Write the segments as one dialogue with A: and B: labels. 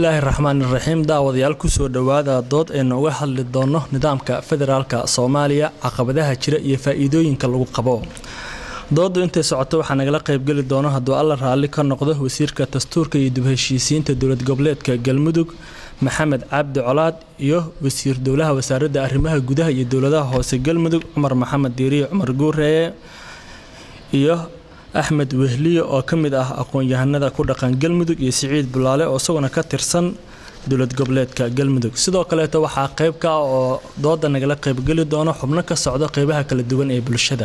A: bismillaahi raxmaani raxiim daawadayaal kusoo dhowaada dood aynu uga hadli doono nidaamka federaalka soomaaliya caqabadaha jira iyo faa-iidooyinka lagu qabo doodu intay socoto waxaa nagala qaybgeli doono hadduu alla raalli ka noqdo wasiirka dastuurka iyo dib-heshiisiinta dowlad goboleedka galmudug maxamed cabdi colaad iyo wasiir dowlaha wasaaradda arrimaha gudaha iyo dowladaha hoose galmudug cumar maxamed diiriye cumar guureeye iyo axmed wehliye oo ka mid ah aqoon-yahanada ku dhaqan galmudug iyo siciid bulaale oo isaguna ka tirsan dowlad goboleedka galmudug sidoo kaleeto waxaa qayb ka ah oo dooda nagala qaybgeli doono xubno ka socdo qeybaha kala duwan ee bulshada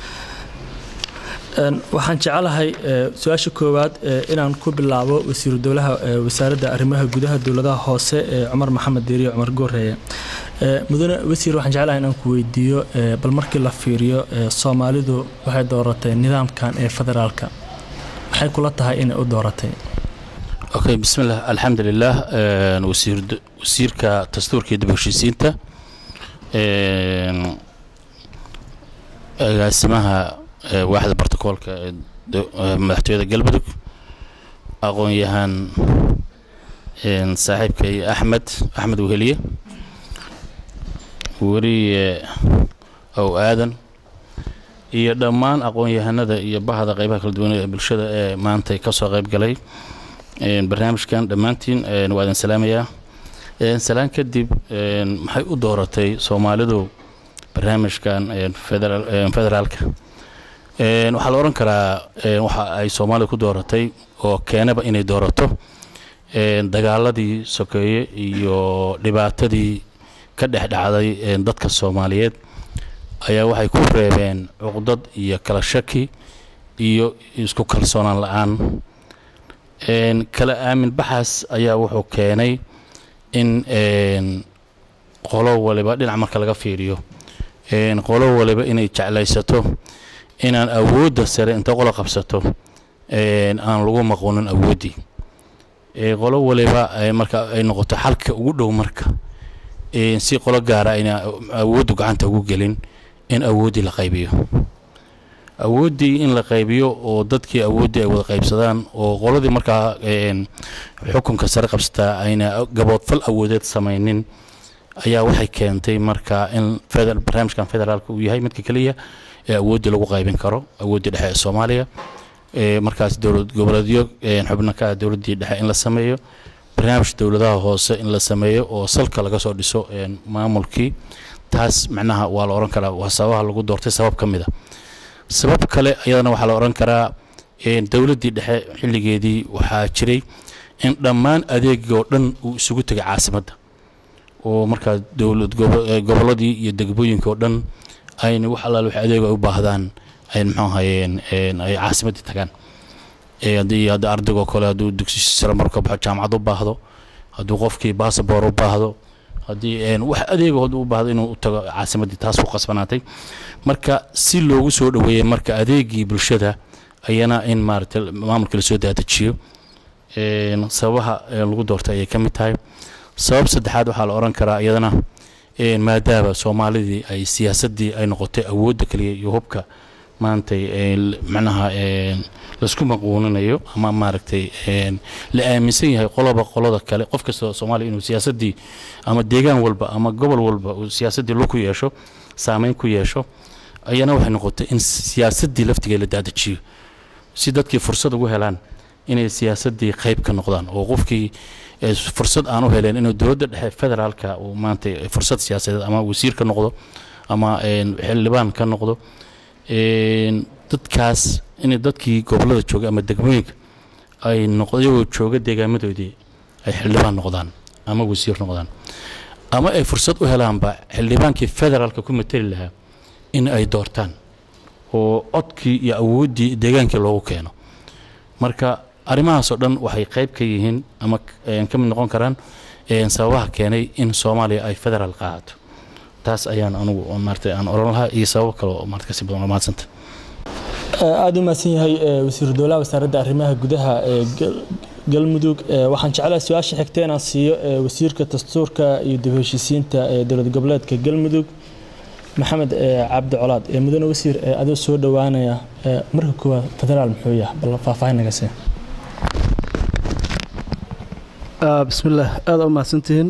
A: waxaan jecelahay su-aasha koowaad inaan ku bilaabo wasiiru dowlaha wasaaradda arrimaha gudaha dowladaha hoose ee cumar maxamed diiriye cumar gooreeye mudane wasiir waxaan jeclahay inaan ku weydiiyo bal markii la fiiriyo soomaalidu waxay dooratay nidaamkan ee federaalka maxay kula tahay inay u dooratay
B: okay bismillah alxamdulilah wasiirka dastuurka iyo dib heshiisiinta agaasimaha waaxda bartakoolka ee madaxtooyada galmudug aqoon-yahaan saaxiibkay axmed axmed weheliye weriye ow aadan iyo dhammaan aqoon-yahanada iyo bahda qeybaha kala duwan ee bulshada ee maanta kasoo qeyb galay barnaamijkan dhammaantiin waa idin salaamayaa salaan kadib maxay u dooratay soomaalidu barnaamijkan federaalka waxaa la odhan karaa waxa ay soomaalida ku dooratay oo keenaba inay doorato dagaaladii sokeeye iyo dhibaatadii ka dhex dhacday dadka soomaaliyeed ayaa waxay ku reebeen cuqdad iyo kala shaki iyo isku kalsoonaan la-aan kala aamin baxaas ayaa wuxuu keenay in qolo waliba dhinac marka laga fiiriyo qolo waliba inay jeclaysato inaan awoodda sare inta qolo qabsato aan lagu maquunin awooddii qolo waliba marka ay noqoto xalka ugu dhow marka si qolo gaara ayna awooddu gacanta ugu gelin in awooddii la qaybiyo awooddii in la qaybiyo oo dadkii awooddii ay wada qaybsadaan oo qoladii markaa xukunka sare qabsataa ayna gaboodfal awoodeed samaynin ayaa waxay keentay marka in barnaamijkan federaalka uu yahay midka keliya ee awooddii lagu qaybin karo awooddii dhexe ee soomaaliya markaas dowlad goboleedyo xubno ka ah dowladdii dhexe in la sameeyo barnaamij dowladaha hoose in la sameeyo oo salka laga soo dhiso maamulkii taas macnaha waa la odhan karaa waa sababaha lagu doortay sabab ka mid a sabab kale iyadana waxaa la odhan karaa dowladdii dhexe xilligeedii waxaa jiray in dhammaan adeegii oo dhan uu isugu tegay caasimadda oo markaa dowlad gobolladii iyo degmooyinka oo dhan ayna wax allaale wax adeego ay u baahdaan ay muxuu ahayeen ay caasimaddii tagaan haddii hadda ardaygoo kale hadduu dugsi sare marka baxo jaamacad u baahdo hadduu qofkii basaboor u baahdo haddii wax adeegood u baahdo inuu u tago caasimaddii taas ku qasbanaatay marka si loogu soo dhoweeyey marka adeegii bulshada ayana in maaragtay maamulka lasoo daadajiyo sababaha lagu doortay ayay ka mid tahay sabab saddexaad waxaa la odhan karaa iyadana maadaama soomaalidii ay siyaasaddii ay noqotay awoodda kaliya iyo hubka maantay macnaha laisku maquuninayo ama maaragtay la aaminsan yahay qoloba qolada kale qof kasta soomaaliya inuu siyaasaddii ama deegaan walba ama gobol walba uu siyaasaddii lu ku yeesho saameyn ku yeesho ayana waxay noqotay in siyaasaddii laftigeed la daadajiyo si dadkii fursad ugu helaan inay siyaasaddii qayb ka noqdaan oo qofkii fursad aan u heleen inuu dowladda dhexe federaalka uu maanta fursad siyaasadeed ama wasiir ka noqdo ama xildhibaan ka noqdo dadkaas inay dadkii gobollada jooga ama degmooyinka ay iyagoo jooga deegaamadoodii ay xildhibaan noqdaan ama wasiir noqdaan ama ay fursad u helaanba xildhibaankii federaalka ku mateli lahaa in ay doortaan oo codkii iyo awooddii deegaankii loogu keeno marka arrimahaasoo dhan waxay qayb ka yihiin ama ka mid noqon karaan sababaha keenay in soomaaliya ay federaal qaadato taas ayaan anugu maarata aan oran lahaa iyo sabab kale oo maarata kasii badan maadsanta
A: aada u mahadsan yahay wasiiru dowlaha wasaaradda arrimaha gudaha ee galmudug waxaan jeclahay su-aasha xigta inaan siiyo wasiirka dastuurka iyo dib heshiisiinta ee dowlad goboleedka galmudug maxamed cabdi colaad mudane wasiir adoo soo dhowaanaya marka koowaad federaal muxuu yahay bal faahfaahin naga see
C: bismillaah aada u mahadsantihiin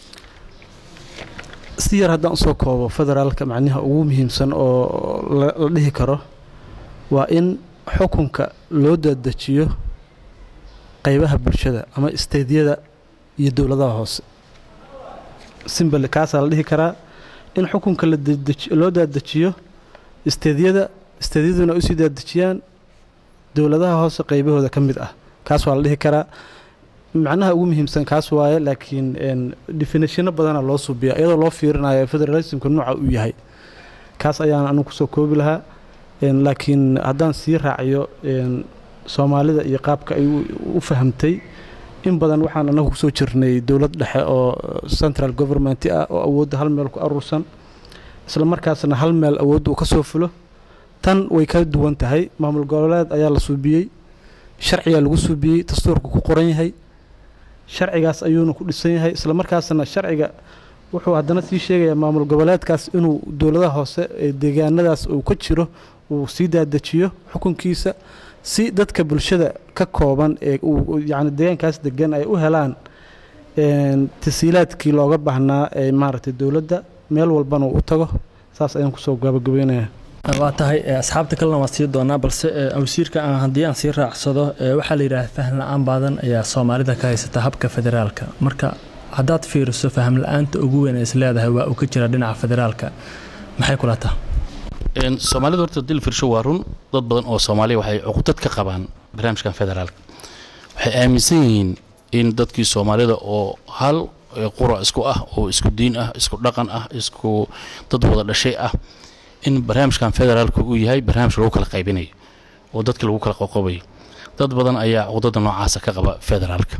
C: si yar haddaan usoo koobo federaalka macnaha ugu muhiimsan oo la dhihi karo waa in xukunka loo dadejiyo qeybaha bulshada ama isteydyada iyo dowladaha hoose simbal kaasaa la dhihi karaa in xukunka loo dadejiyo isteydyada isteydyaduna usii daadejiyaan dowladaha hoose qeybahooda ka mid ah kaas waa la dhihi karaa macnaha ugu muhiimsan kaas waaye laakiin definitiino badana loo subiya iyadoo loo fiirinayo federalismka nooca uu yahay kaas ayaan anigu kusoo koobi lahaa laakiin haddaan sii raaciyo soomaalida iyo qaabka ay u fahamtay in badan waxaan anagu kusoo jirnay dowlad dhexe oo central government ah oo awoodda hal meel ku aruursan isla markaasna hal meel awoodda uu ka soo fulo tan way ka duwan tahay maamul goboleed ayaa la suubiyey sharcigaa lagu suubiyey dastuurku ku qoran yahay sharcigaas ayuuna ku dhisan yahay isla markaasna sharciga wuxuu haddana sii sheegayaa maamul goboleedkaas inuu dowladaha hoose ee deegaanadaas uu ka jiro uu sii daadajiyo xukunkiisa si dadka bulshada ka kooban ee yani deegaankaas degan ay u helaan tasiilaadkii looga baahnaa ee maaragtay dowladda meel walbana uu u tago saas ayaan kusoo gabagabeynaya
A: waa tahay asxaabta kalena waan sii doonaa balse wasiirka aan haddii aan sii raacsado waxaa la yidhaha faham la-aan baadan ayaa soomaalida ka haysata habka federaalka marka haddaad fiiriso faham la-aanta ugu weyn ee is leedahay waa uu ka jira dhinaca federaalka maxay kula taha
B: soomaalida horta dil firsho waa run dad badan oo soomaaliya waxay cuqudad ka qabaan barnaamijkan federaalka waxay aaminsan yihiin in dadkii soomaalida oo hal qura isku ah oo isku diin ah isku dhaqan ah isku dad wada dhashay ah in barnaamijkan federaalka uu yahay barnaamij lagu kala qaybinayo oo dadkii lagu kala qoqobayo dad badan ayaa cuqdada noocaasa ka qaba federaalka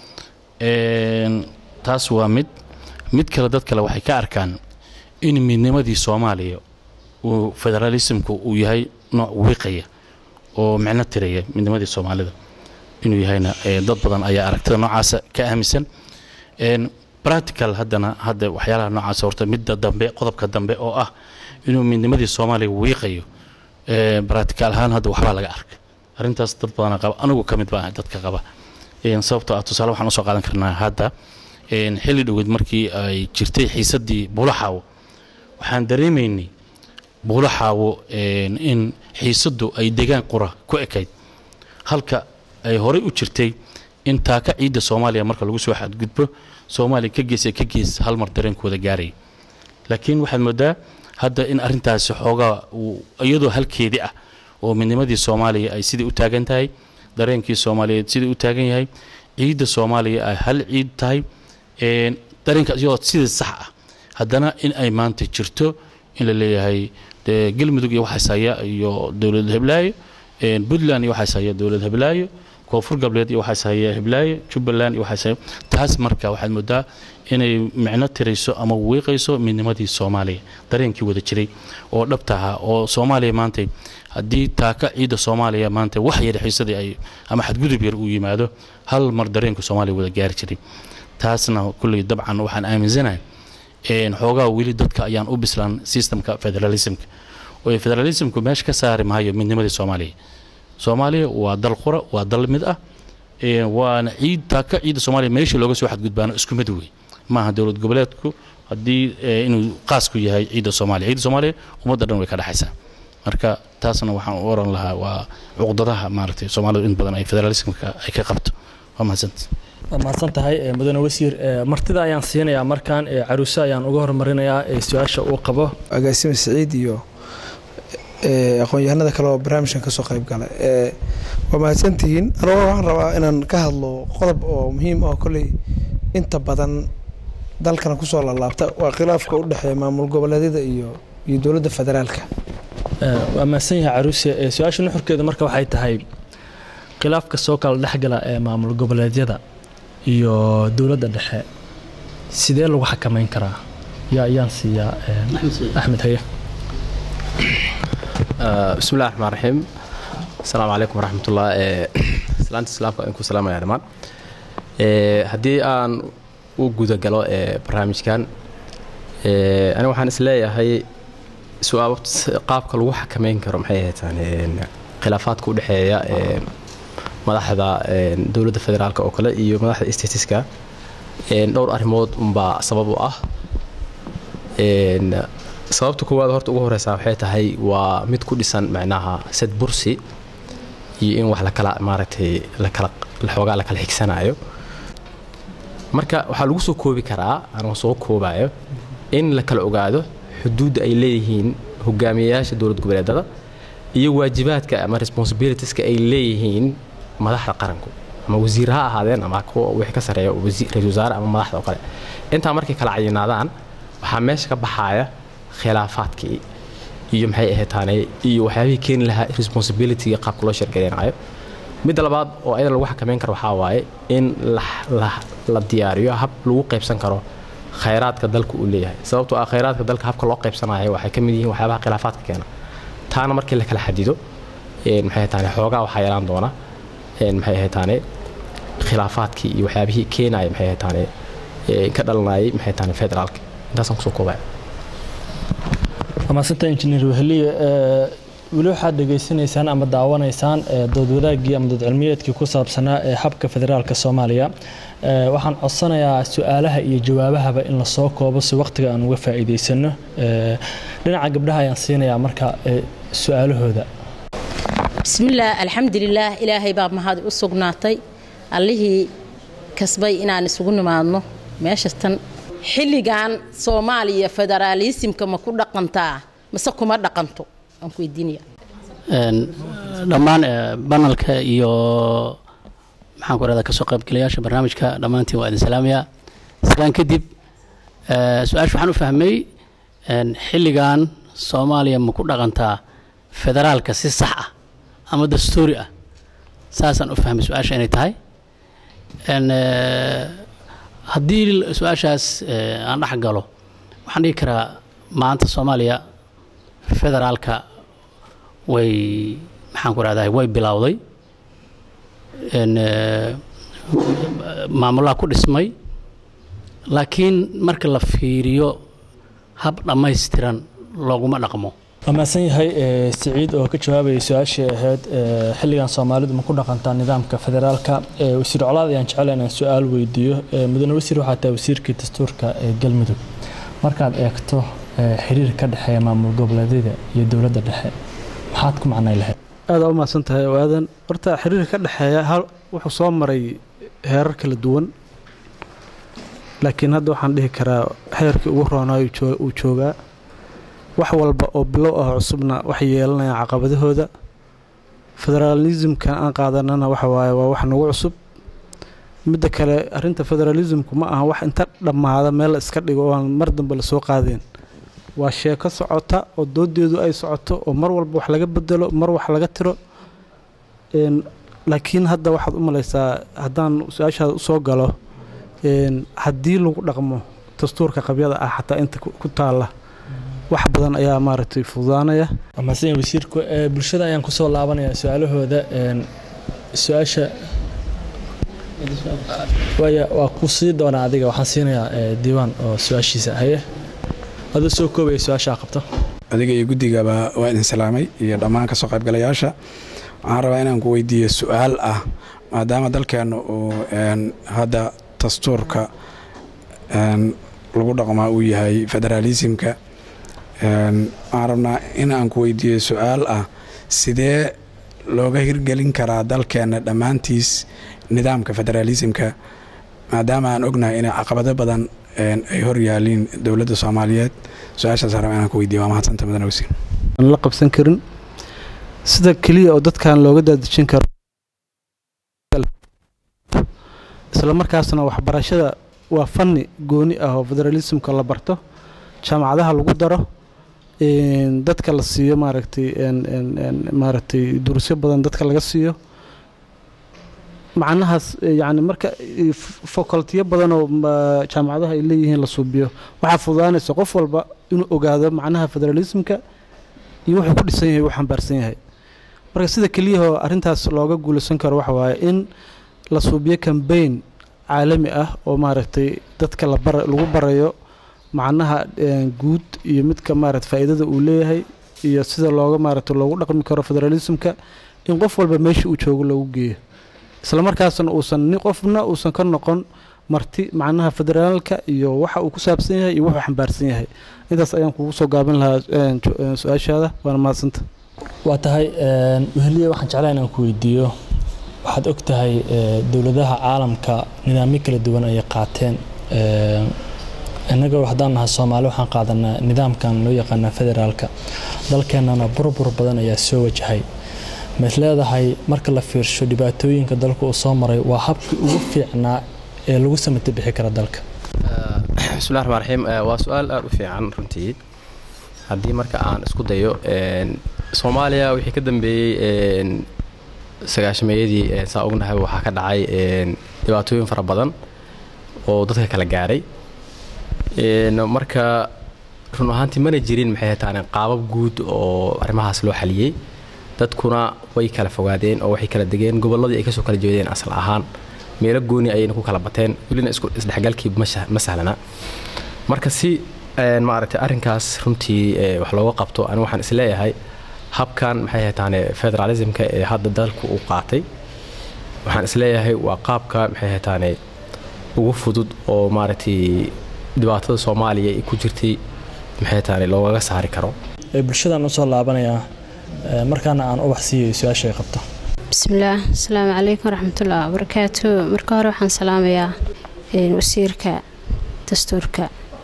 B: taas waa mid mid kale dad kale waxay ka arkaan in midnimadii soomaaliya uu federalismku uu yahay nooc wiiqaya oo micno tiraya midnimadii soomaalida inuu yahayna dad badan ayaa aragtida noocaasa ka aaminsan practical haddana hadda waxyaalaha noocaas horta midda dambe qodobka dambe oo ah inuu midnimadii soomaaliya wiiqayo practical ahaan hadda waxbaa laga arkay arrintaas dad badana qaba anigu ka mid baa dadka qaba sababtoo ah tusaale waxaan usoo qaadan karnaa hadda xilli dhoweed markii ay jirtay xiisaddii buulaxaawo waxaan dareemaynay buulaxaawo in xiisaddu ay degaan qura ku ekayd halka ay horey u jirtay in taaka ciidda soomaaliya marka lagu soo xadgudbo soomaaliya ka gees ka gees hal mar dareenkooda gaaraya laakiin waxaad moodaa hadda in arrintaasi xoogaa iyadoo halkeedii ah oo midnimadii soomaaliya ay sidii u taagan tahay dareenkii soomaaliyeed sidii u taagan yahay ciidda soomaaliya ay hal ciid tahay dareenkaas iyadoo sidii sax ah haddana in ay maanta jirto in la leeyahay dee galmudug iyo waxaas haya iyo dowlad heblaayo puntland iyo waxaas haya dowlad heblaayo koonfur galbeed iyo waxaas haya heblaayo jubbaland iyo waxaas haya taas marka waxaad moodaa inay micno tirayso ama wiiqayso midnimadii soomaaliya dareenkii wada jiray oo dhabta ahaa oo soomaaliya maanta haddii taaka ciidda soomaaliya maanta wax yar xiisadii ay ama xadgudub yar uu yimaado hal mar dareenka soomaaliya wada gaari jiray taasna kulley dabcan waxaan aaminsanahay xoogaa weli dadka ayaan u bislaan systemka federalismka oo federalismku meesha ka saari maayo midnimadii soomaaliya soomaaliya waa dal qura waa dal mid ah waana ciid taaka ciidda soomaaliya meeshii looga soo xadgudbaano isku mid wey maaha dowlad goboleedku haddii inuu qaasku yahay ciidda soomaaliya ciidda soomaaliya ummadda dhan way ka dhexaysaa marka taasna waxaan u oran lahaa waa cuqdadaha maaragtay soomaalidu in badan ay federalismka ay ka qabto waa mahadsanta
A: waa mahadsan tahay mudane wasiir martida ayaan siinayaa markaan caruuse ayaan uga hormarinayaa su-aasha uu qabo
D: agaasime siciid iyo aqoon-yahanada kale oo barnaamijkan kasoo qayb gala waa mahadsantihiin anugu waxaan rabaa inaan ka hadlo qodob oo muhiim ah kolley inta badan dalkana kusoo laalaabta waa khilaafka u dhexeeya maamul goboleedyada iyo iyo dowladda federaalka
A: waa mahadsan yahay caruuse su-aasha nuxurkeeda marka waxay tahay khilaafka soo kala dhexgala ee maamul goboleedyada iyo dowladda dhexe sidee lagu xakameyn karaa yaa ayaan siiyaa axmed haye
E: bismi llahi raxmaan raxiim asalaamu calaykum waraxmatullah islaanta islaamka aan ku salaamaya dhammaan haddii aan u gudagalo barnaamijkan aniga waxaan isleeyahay qaabka lagu xakameyn karo maxay ahaytaan khilaafaadka u dhexeeya madaxda dowladda federaalk oo kale iyo madaxda statiska dhowr arrimood unbaa sabab u ah sababta koowaad horta ugu horeysa waxay tahay waa mid ku dhisan macnaha sad bursi iyo in wax lakala maaragtay lakala xoogaa lakala xigsanayo marka waxaa lagu soo koobi karaa anoo soo koobayo in la kala ogaado xuduudda ay leeyihiin hogaamiyayaasha dowlad goboleedada iyo waajibaadka ama responsibilitieska ay leeyihiin madaxda qaranku ama wasiir ha ahaadeen ama kuwa wixii ka sareeya ra-isul wasaare ama madaxda oo kale intaa markay kala cayinaadaan waxaa meesha ka baxaaya khilaafaadkii iyo maxay ahaytaane iyo waxyaabihii keeni lahaa responsibilityga qaabka loo shargareynayo midda labaad oo ayada lagu xakameyn karo waxaa waaye in la diyaariyo hab lagu qaybsan karo khayraadka dalka uu leeyahay sababtoo ah khayraadka dalka habka loo qaybsanayo waxay ka mid yihiin waxyaabaha khilaafaadka keena taana markii la kala xadido maxay ahaytaane xoogaa waxaa yeelaan doona maxay ahaytaane khilaafaadkii iyo waxyaabihii keenaya maxay ahaytaane ka dhalanayay maxay ahaytaane federaalka intaasaan kusoo koobaya
A: amaasanta injineer weheliye weli waxaad dhegaysanaysaan ama daawanaysaan dood wadaagii ama dood cilmiyeedkii ku saabsanaa ee habka federaalka soomaaliya waxaan codsanayaa su-aalaha iyo jawaabahaba in lasoo koobo si waqtiga aan uga faa'iidaysano dhinaca gabdhaha ayaan siinayaa marka su-aalahooda
F: bismillaah alxamdulilaah ilaahay baa mahad u sugnaatay allihii kasbay inaan isugu nimaadno meeshatan xilligan soomaaliya federaalisimka ma ku dhaqantaa mase kuma dhaqanto aan ku weydiinaya
G: dhammaan banalka iyo maxaan ku rahdaa kasoo qaybgalayaasha barnaamijka dhammaantiin waa idin salaamayaa islaan kadib su-aasha waxaan u fahmay xilligan soomaaliya ma ku dhaqantaa federaalka si sax ah ama dastuuri ah saasaan u fahmay su-aasha inay tahay haddii su-aashaas aan dhex galo waxaan dhigi karaa maanta soomaaliya federaalka way maxaan ku rahdaa way bilowday maamulaha ku dhismay laakiin marka la fiiriyo hab dhammaystiran looguma dhaqmo
A: waa mahadsan yahay siciid oo ka jawaabaya su-aashii ahayd xilligan soomaalidu ma ku dhaqantaa nidaamka federaalka wasiir colaad ayaan jecela inaan su-aal weydiiyo mudane wasiir waxaa tahay wasiirkii dastuurka ee galmudug markaad eegto xiriir ka dhexeeya maamul goboleedyada iyo dowladda dhexe maxaad ku macnay lahayd
C: aada u mahadsan tahay oo aadan horta xiriir ka dhexeeya hal wuxuu soo maray heerar kala duwan laakiin hadda waxaan dhihi karaa xeerkii ugu roonaayo uu joogaa wax walba oo bilow ah cusubna waxay yeelanayaan caqabadahooda federaalismkan aan qaadanana waxa waaye waa wax nagu cusub midda kale arrinta federaalismku ma aha wax inta dhammaada meel la iska dhigo oo aan mar dambe lasoo qaadeen waa sheeko socota oo doodeedu ay socoto oo mar walba wax laga bedelo mar wax laga tiro laakiin hadda waxaad u malaysaa haddaan su-aashaada usoo galo haddii lagu dhaqmo dastuurka qabyada ah xataa inta ku taalla wax badan ayaa maaragtay fududaanaya
A: mahadsan yahay wasiirku bulshada ayaan kusoo laabanayaa su-aalahooda su-aasha waaya waa ku sii doonaa adiga waxaan siinayaa diiwaan oo su-aashiisa haye adoo soo koobaya su-aashaa qabto
H: adiga iyo guddigaba waa idin salaamay iyo dhammaan kasoo qaybgalayaasha waxaan rabaa inaan ku weydiiyo su-aal ah maadaama dalkeenna uu hadda dastuurka lagu dhaqmaa uu yahay federaalisimka waxaan rabnaa in aan ku weydiiyo su-aal ah sidee looga hirgelin karaa dalkeenna dhammaantiis nidaamka federaalisimka maadaama aan ognahay inay caqabado badan ay hor yaaliin dowladda soomaaliyeed su-aashaas raba inaan ku weydiiyo waa mahadsanta mudane wasiir
C: aan la qabsan karin sida keliya oo dadkan looga daadejin karo isla markaasna waxbarashada waa fanni gooni ah oo federaalismka la barto jaamacadaha lagu daro dadka la siiyo maaragtay maaragtay durusyo badan dadka laga siiyo macnahaas yani marka facultiyo badan oo jaamacadaha ay leeyihiin la suubiyo waxaa fududaanaysa qof walba inuu ogaado macnaha federalismka iyo wuxuu ku dhisan yahay uu xambaarsan yahay marka sida keliyahoo arrintaas looga guulaysan karo waxa waaye in la suubiyo cambaign caalami ah oo maaragtay dadka lagu barayo macnaha guud iyo midka maarata faa'iidada uu leeyahay iyo sida looga maaragta loogu dhaqmi karo federalismka in qof walba meesha uu joogo loogu geeyo isla markaasna uusan ni qofna uusan ka noqon marti macnaha federaalka iyo waxa uu ku saabsan yahay iyo wuxuu xambaarsan yahay intaas ayaan kugu soo gaabin lahaa een, jo- een, su-aashaada waana mahadsanta
A: waa tahay een, weheliye waxaan jeclaa inaan ku weydiiyo waxaad og tahay ee, dowladaha caalamka nidaamyo kala duwan ayay qaateen Een, innaga haddaan nahay soomaali waxaan qaadanaa nidaamkan loo yaqaana federaalka dalkeennana burbur badan ayaa soo wajahay ma is leedahay marka la fiirsho dhibaatooyinka dalka uu soo maray waa habkii ugu fiicnaa ee lagu samata bixi kara dalka
E: bismillahi raxmaan raxiim Eh, waa su-aal aada u fiican runtii haddii marka aan isku dayo een, soomaaliya wixii ka dambeeyey een, sagaashameeyadii een, saa ognahay waxaa ka dhacay een, dhibaatooyin fara badan oo dadka kala gaaray Een, marka run ahaantii mana jirin maxay hataan qaabab guud oo arrimahaas loo xaliyey dadkuna way kala fogaadeen oo waxay kala degeen gobolladii ay kasoo kala jeedeen asal ahaan meelo gooni ayayna ku kala bateen welina isku isdhexgalkii ma sah- ma sahlana marka si een, maaragtay arrinkaas runtii ee, wax looga qabto ani waxaan isleeyahay habkan maxay hataane federalismka ee hadda dalku uu qaatay waxaan isleeyahay waa qaabka maxay hataane ugu fudud oo maaragtay dhibaatada soomaaliya ay ku jirtay maxay hataane loogaga saari karo
A: ee bulshadan usoo laabanayaa ee, markaana aan ubax siiyo su-aasha ay qabto
I: bismillaah asalaamu calaykum waraxmatullahi wabarakaatu marka hore waxaan salaamayaa een, wasiirka dastuurka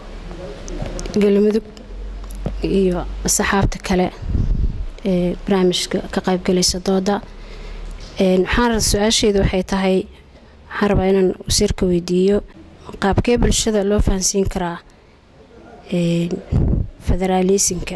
I: galmudug iyo saxaabta kale ee barnaamijka ka qaybgalaysa dooda Een, waxaan ra- su-aasheedu waxay tahay waxaan rabaa inaan wasiirka weydiiyo qaabkee bulshada loo fahansiin karaa een, federaalisinka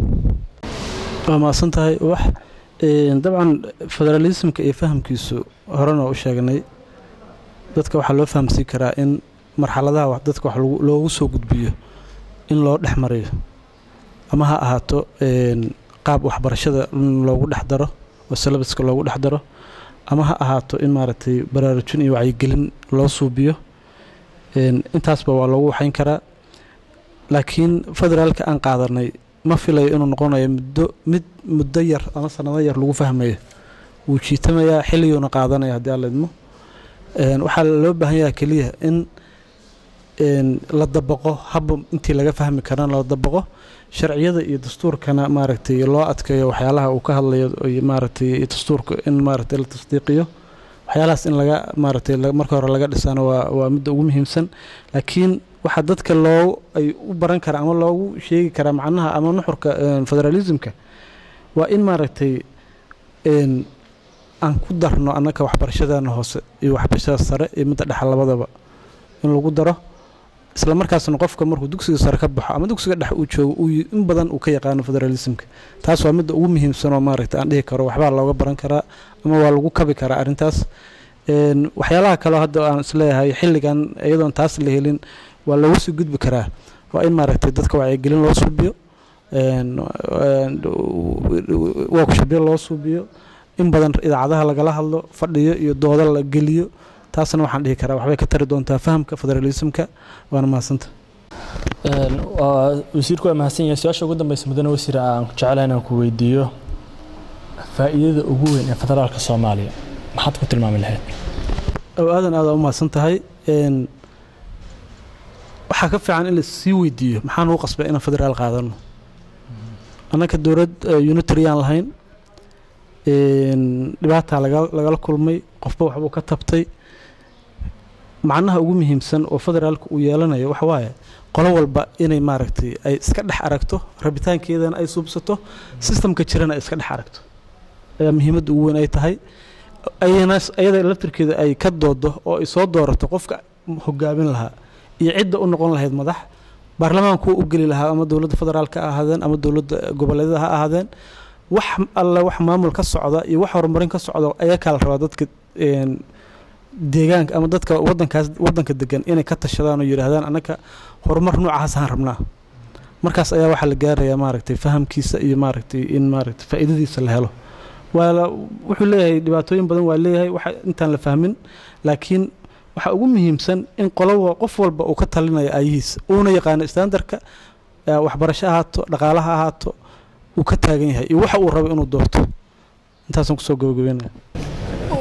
C: waa mahadsan tahay wax een, dabcan federalismka iyo fahamkiisu horena u sheegnay dadka waxaa loo fahamsiin karaa in marxaladaha wax- dadka wax lagu- loogu soo gudbiyo in loo dhex mariyo ama ha ahaato een, qaab waxbarashada in loogu dhex daro oo syllabuska loogu dhex daro ama ha ahaato in maaragtay baraarujin iyo wacyigelin loo suubiyo een, intaasba waa loogu waxayn karaa laakiin federaalka aan qaadanay ma filayo inuu noqonayo muddo mid muddo yar ama sanado yar lagu fahmayo wuu jiitamayaa xilliguna qaadanaya haddii alla idmo Een, waxaa loo baahan yahay keliya in een, la dabaqo habba intii laga fahmi karana la dabaqo sharciyada iyo dastuurkana maaragtay loo adkeeyo waxyaalaha uu ka hadlayo iyo maaragtay dastuurka in maaragtay la tasdiiqiyo waxyaalahaas in laga maaragtay la- marka hore laga dhisana waa waa midda ugu muhiimsan laakiin waxaa dadka loo ay u baran karaa ama loogu sheegi karaa macnaha ama nuxurka een, federalismka waa in maaragtay een, aan ku darno annaka waxbarashadana hoose iyo waxbarashada sare iyo midda dhexe labadaba in lagu daro isla markaasna qofka markuu dugsiga sare ka baxo ama dugsiga dhexe uu joogo uu y- in badan uu ka yaqaano federalismka taas waa midda ugu muhiimsan oo maaragtay aan dhihi karo waxbaa looga baran karaa ama waa lagu kabi karaa arrintaas Een, waxyaalaha kaleo hadda aan isleeyahay xilligan iyadoon taas la helin waa looga sii gudbi karaa waa in maaragtay dadka wacyigelin loo suubiyo een, een, workshopyo loo suubiyo in badan idaacadaha lagala hadlo fadhiyo iyo dooda la geliyo taasna waxaan dhihi karaa waxbay ka tari doontaa fahamka federalismka waana mahadsanta
A: Een, waa- wasiirku waa mahadsan yahay su-aasha ugu dambeysa mudane wasiir aan jecelahay inaan ku weydiiyo faa'iidada ugu weyn ee federaalka soomaaliya maxaad ku tilmaami lahayd
C: oo aadan aada u mahadsan tahay Een, waxaa ka fiican in la sii weydiiyo maxaa nugu qasbay inaan federaal qaadano annaka dowlad eh, unitary aan lahayn Een, dhibaataa laga- lagala kulmay qofba waxbuu ka tabtay macnaha ugu muhiimsan oo federaalka uu yeelanayo waxa waaye qolo walba inay maaragtay ay iska dhex aragto rabitaankeedana ay suubsato sistamka jirana ay iska dhex aragto ayaa muhiimadda ugu weyn ay tahay ayana ayada laftirkeeda ay ka doodo oo ay soo doorato qofka hogaamin lahaa iyo cidda u noqon lahayd madax baarlamaanku u geli lahaa ama dowladda federaalka ha ahaadeen ama dowladda goboleedyada ha ahaadeen wax alle wax maamul ka socda iyo wax horumarin ka socda ayaa kala rabaa dadka een, deegaanka ama dadka wadankaas wadanka degan inay ka tashadaan oo yidhaahdaan annaka horumar noocaas aan rabnaa markaas ayaa waxaa la gaarayaa maaragtay fahamkiisa iyo maaragtay in maaragtay faa'iidadiisa la helo waa la wuxuu leeyahay dhibaatooyin badan waa leeyahay waxa intaan la fahmin laakiin waxaa ugu muhiimsan in qoloba qof walba uu ka talinayo aayihiisa uuna yaqaano standarka eh, waxbarasho ahaato dhaqaalaha ahaato uu ka taagan yahay iyo waxa uu rabo inuu doorto intaasaan kusoo gabagabeynaya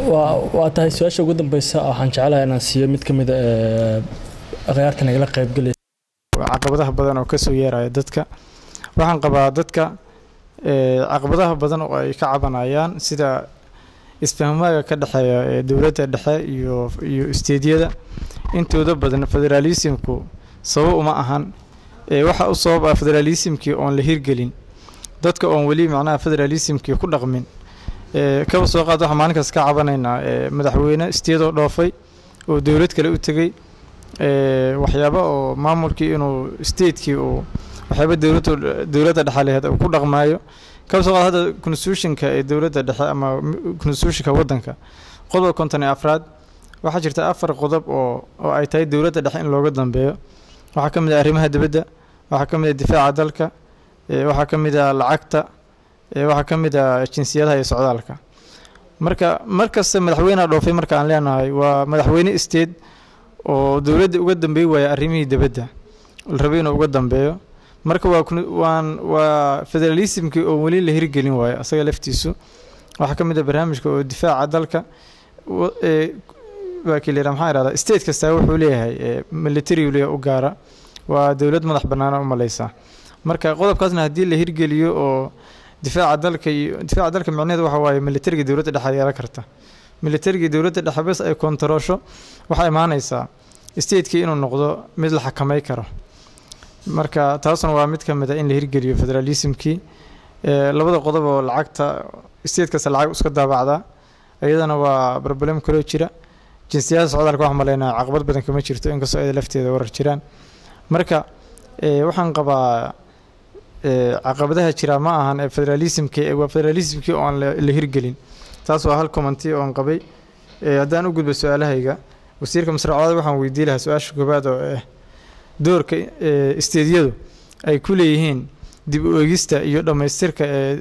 A: waa waa tahay su-aasha ugu dambeysa waxaan jeclahay inaan siiyo mid ka mid a akhyaarta nagala qaybgelaysa
J: caqabadaha badan oo kasoo yeeraya dadka waxaan qabaa dadka caqabadaha badan oo ay ka cabanayaan sida isfahmaaga ka dhexeeya ee dowladda dhexe iyo iyo isteedyada intooda badan federaalismku sabab uma ahan waxa u sabab ah federaalismkii oon la hirgelin dadka oon weli macnaha federalismkii ku dhaqmin kaba soo qaad waxaan maalinkaas ka cabanaynaa madaxweyne isteedoo dhoofay oo dowlad kale u tegey waxyaaba oo maamulkii inuu statekii uu waxyaaba dowladda dowladda dhexe laheed uu ku dhaqmaayo kaba soo qaad hadda constitutionka ee dowladda dhexe ama constitutionka waddanka qodob konton iyo afraad waxaa jirta afar qodob oo oo ay tahay dowladda dhexe in looga dambeeyo waxaa ka mid ah arrimaha dibadda waxaa ka mid ah difaaca dalka waxaa ka mid ah lacagta waxaa ka mid ah jinsiyadaha iyo socdaalka marka markasta madaxweyneha dhoofay marka aan leenahay waa madaxweyne state oo dowladda uga dambeey waaya arrimihii dibadda la rabay inuu uga dambeeyo marka waa waan waa federalismkii oo weli la hirgelin waayo asaga laftiisu waxaa ka mid ah barnaamijka oo difaaca dalka waa kii layidhaha maxaa ihahdaa state kastaa wuxuu leeyahay military leeyahay u gaara waa dowlad madax bannaana u malaysaa marka qodobkaasna haddii la hirgeliyo oo difaaca dalka iyo difaaca dalka micnaheedu waxa waaye militariga dowladda dhexe yeelan karta militariga dowladda dhexe bes ay kontaroosho waxaa imaanaysaa stateki inuu noqdo mid la xakamay karo marka taasuna waa mid ka mid a in la hirgeliyo federalismkii labada qodob oo lacagta state kasta lacag iska daabacdaa iyadana waa problem kaloo jira jinsiyada socdaalka wax malaynaa caqabad badan kama jirto inkastoo ayada lafteeda warar jiraan marka waxaan qabaa caqabadaha jira ma ahan ee federalismkii waa federalismkii oo aan la hirgelin taas waa hal commenty oon qabay haddaan u gudbo su-aalahayga wasiirka masraacooda waxaan weydii lahaa su-aasha koobaad oo ah doorka isteedyadu ay ku leeyihiin dib u egista iyo dhammaystirka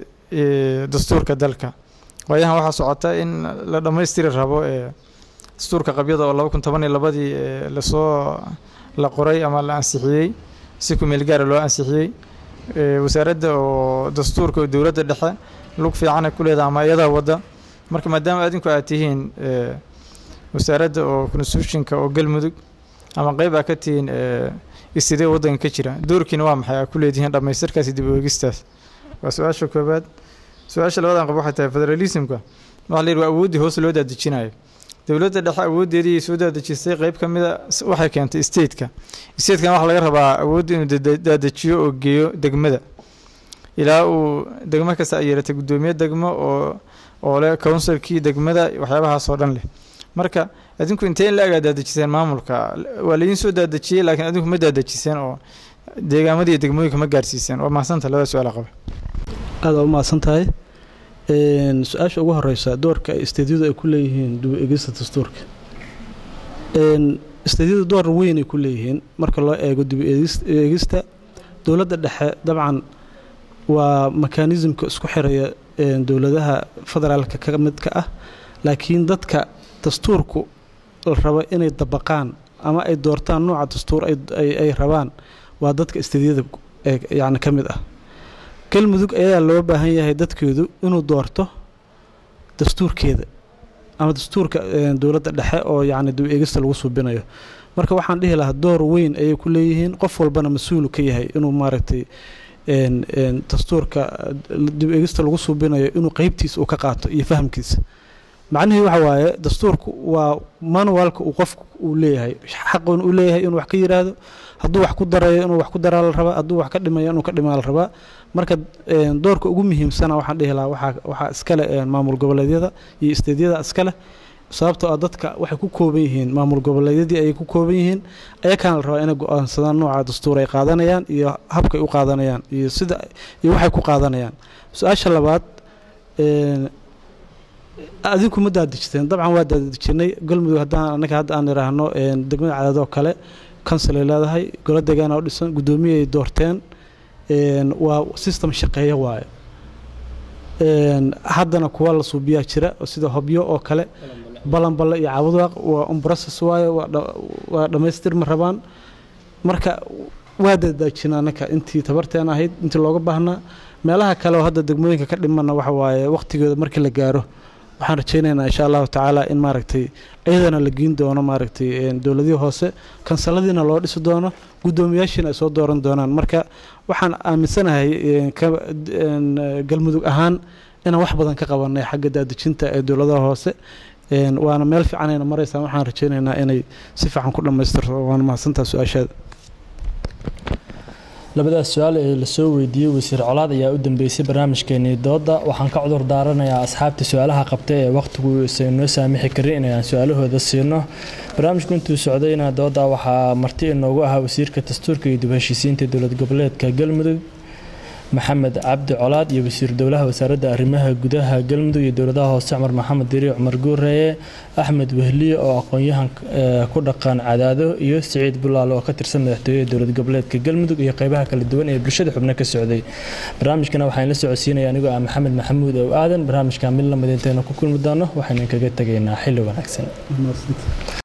J: ee dastuurka dalka waayahan waxaa socota in la dhammaystiri rabo ee dastuurka qabyada oo laba kun toban iyo labadii lasoo la qoray ama la ansixiyey si ku meel gaara loo ansixiyey wasaaradda oo dastuurka oo dowladda dhexe lug fiicana ku leedaha ama iyadaa wadda marka maadaama adinku aad tihiin wasaaradda oo constitutionka oo galmudug ama qeyb aa ka tihiin istidee waddanka ka jira doorkiina waa maxay aa ku leedihiin dhammaystirkaasi dib u eegistaas waa su-aasha koobaad su-aasha labadan qab waxay tahay federalismka waxaa la yidhi waa awooddii hoos loo daadejinayo dowladda dhexe awooddeedii soo daadejisay qeyb ka mida waxay keentay stateka statekan waxaa laga rabaa awoodda inuu daadejiyo oo geeyo degmada ilaa uu degmo kasta ay yeelatay guddoomiye degmo oo oo leh counsilkii degmada waxyaabahaas oo dhan leh marka adinku intee in la agaa daadejiseen maamulka waa laydin soo daadejiyey laakiin adinku ma daadejiseen oo deegaamadii iyo degmooyinka ma gaarsiiseen waa mahadsantaha labada su-aal qaba
C: aada u mahadsan tahay su-aasha ugu horeysa doorka ay isteedyadu ay ku leeyihiin dib egista dastuurka isteedyadu door weyn ay ku leeyihiin marka loo eego dib eegista dowladda dhexe dabcan waa mekanismka isku xiraya dowladaha federaalka ka midka ah laakiin dadka dastuurku la rabo inay dabaqaan ama ay doortaan nooca dastuur ay rabaan waa dadka isteedyada yani ka mid ah galmudug ayaa loo baahan yahay dadkeedu inuu doorto dastuurkeeda ama dastuurka dowladda dhexe oo yacni dib eegista lagu suubinayo marka waxaan dhihi lahaa door weyn ayay ku leeyihiin qof walbana mas-uulu ka yahay inuu maaragtay dastuurka dib eegista lagu suubinayo inuu qeybtiisa uu ka qaato iyo fahamkiisa macnihii waxa waaye dastuurku waa manualka uu qofku uu leeyahay xaqun uu leeyahay inuu wax ka yiraahdo hadduu wax ku darayo inuu wax ku daraa la rabaa hadduu wax ka dhimayo inuu ka dhimaa la rabaa marka doorka ugu muhiimsana waxaan dhihi lahaa waxaa waxaa iskale maamul goboleedyada iyo isteedyada iskale sababtoo ah dadka waxay ku kooban yihiin maamul goboleedyadii ayay ku kooban yihiin ayakaana la rabaa inay go-aansadaan nooca dastuur ay qaadanayaan iyo habkay u qaadanayaan iyo sida iyo waxay ku qaadanayaan su-aasha labaad adinku ma daadejiseen dabcan waa daadejinay galmudug haddaan annaga hadda aan idhaahno degmada cadaadoo kale kansil ay leedahay golo deegaana u dhisan guddoomiye ay doorteen waa system shaqeeya waaye haddana kuwa la suubiyaa jira sida hobyo oo kale balanballe iyo caabudwaaq waa umbrocess waaye waa dhammaystir ma rabaan marka waa daadaajina annaka intii tabarteen ahayd intii looga baahnaa meelaha kale oo hadda degmooyinka ka dhimana waxa waaye waqtigooda markii la gaaro waxaan rajaynaynaa insha allahu tacaala in maaragtay iyadana la geyn doono maaragtay dowladihii hoose kansaladiina loo dhisi doono guddoomiyaashiina ay soo dooran doonaan marka waxaan aaminsanahay galmudug ahaan inaan wax badan ka qabanay xagga daadejinta ee dowladaha hoose waana meel fiicanayna maraysaan waxaan rajaynaynaa inay si fiican ku dhammaystirto waana mahadsantaa su-aashaada
A: labadaas su-aal ee lasoo weydiiyey wasiir colaad ayaa u dambeysay barnaamijkeenii dooda waxaan ka cudur daaranayaa asxaabta su-aalaha qabta ee wakhtigu isan noo saamixi karin inaan su-aalahooda siino barnaamijku intuu socdayna dooda waxaa marti inoogu ahaa wasiirka dastuurka iyo dib heshiisiinta dowlad goboleedka galmudug maxamed cabdi colaad iyo wasiir dowlaha wasaaradda arrimaha gudaha galmudug iyo dowladaha hoose cumar maxamed diri cumar guureeye axmed wehliye oo aqoon-yahan ku dhaqan cadaado iyo siciid bulaale oo ka tirsan madaxtooyaha dowlad goboleedka galmudug iyo qeybaha kala duwan ee bulshada xubno ka socday barnaamijkana waxaan la socodsiinaya anigoo ah maxamed maxamuud ow aadan barnaamijka mid lamid intaynu ku kulmi doono waxaynu kaga tegaynaa xilli wanaagsan